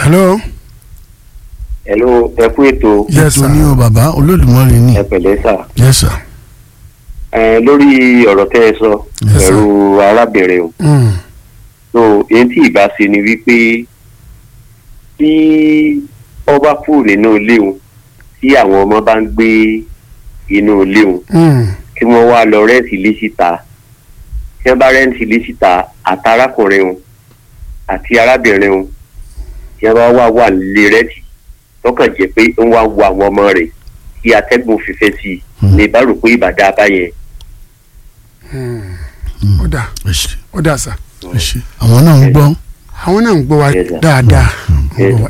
hello hello ẹ kú ètò yes ètò ní sir o bàbá olódùmarè ni ẹ pẹ̀lẹ́ sà yes sir ẹ lórí ọ̀rọ̀ tẹ́ ẹ sọ Yes, sir. pẹ̀lú arábìnrin o Mm. so èyí tí ìbá ṣe ni wípé tí ọba kúrò nínú ilé òun tí àwọn ọmọ bá ń gbé inú ilé òun Mm. kí wọ́n wá lọ rẹ́ǹtì ilé síta tí wọ́n bá rẹ́ǹtì ilé síta àtàrákùnrin òun àti arábìnrin òun tí wọ́n bá wà wà nílé rẹ́ǹtì tọkàn jẹ́ pé ń wá wo àwọn ọmọ rẹ̀ tí atẹ́gùn fífẹ́ sí i ní bá rò pé ìbàdàn abáyẹn ó dà ẹ ṣe ó dà sà ẹ ṣe àwọn náà ń gbọ́ àwọn náà ń gbọ́ wa Yes, sir. dáadáa Yes.